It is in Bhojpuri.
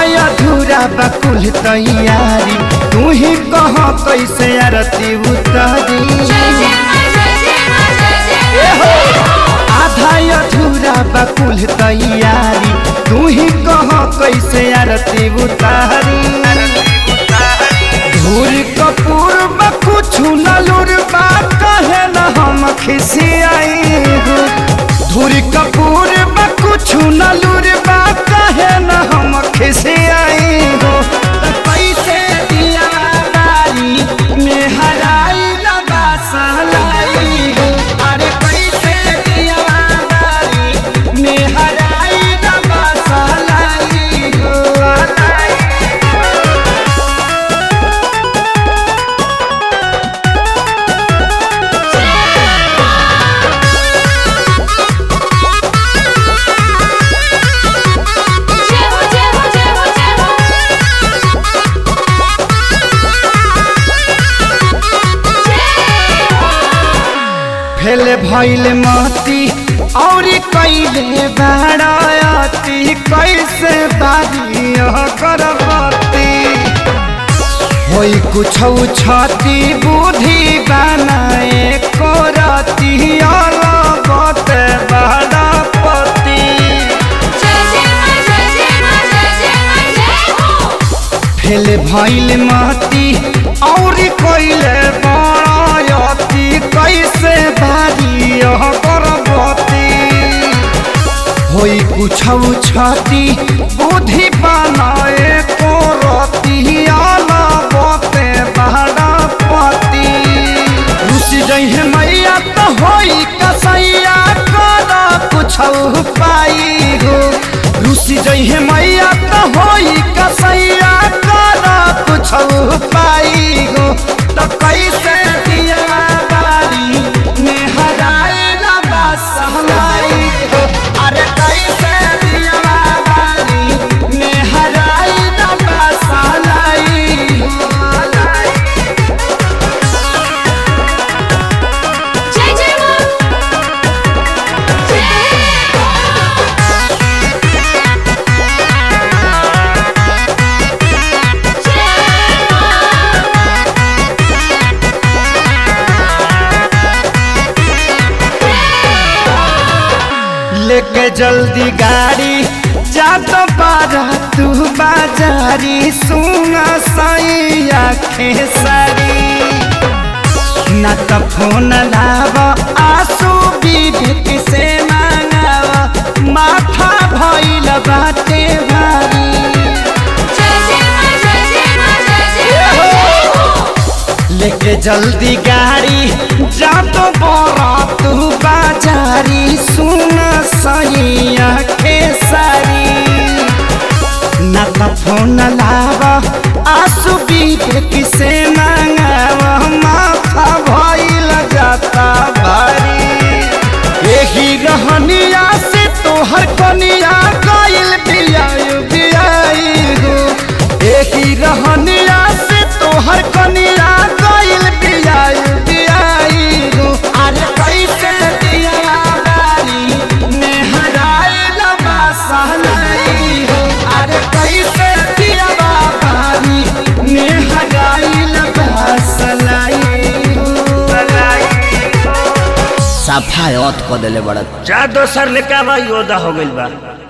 अधूरा बकुल तैयारी तू ही कह कैसे आरती उतारी आधा अधूरा बकुल तैयारी तू ही कह कैसे आरती उतारी धूर कपूर बा कुछ नलुर बा कहे न हम खिसियाई हो धूर कपूर बा कुछ नलुर बा कहे न हम खिसियाई हो त कैसे दिया बारी में हराई लगा सहलाई हो अरे कैसे दिया बारी में हराई लगा सहलाई हो फेल भइल मती और कैले बाड़ती कैसे बारी करबती होई कुछ छती बुद्धि बनाए करती अलबत बाड़पति फेल भइल मती और कैले बाड़ती कैसे बारी करबती होई कुछ छती बुद्धि बनाए करती अलबते बाड़पति रुस जइहे मैया तो होई कसैया कर कुछ पाई हो रुस जइहे मैया तो होई कसैया कर कुछ पाई हो तो कैसे दिया बारी में हराए ना बसलाई हो अरे कैसे दिया बारी में हराए ना बसलाई हो जय जय मां लेके जल्दी गाड़ी जा तो बारा तू बाजारी सुना साई आखे सारी ना तो फोन लाव आंसू विवेक से मांगाव माथा भइल बाटे भारी जय जय मां जय जय मां जय जय मां लेके जल्दी गाड़ी जा तो बड़ा तू बाजारी सुन सही आखे सारी ना तो फोन लाव आंसू विवेक से मांगाव माथा भइल जाता भारी यही रहनिया से तोहर कनिया गइल बियाई बियाई हो यही रहनिया से तोहर कनिया गइल बियाई बियाई हो अरे कैसे दिया बारी में हराए लबा सहलाई हो अरे कैसे दिया बारी में हराए लबा सलाई हो सफायत क देले बड़ा जा दोसर लेके आवा योदा हो गइल बा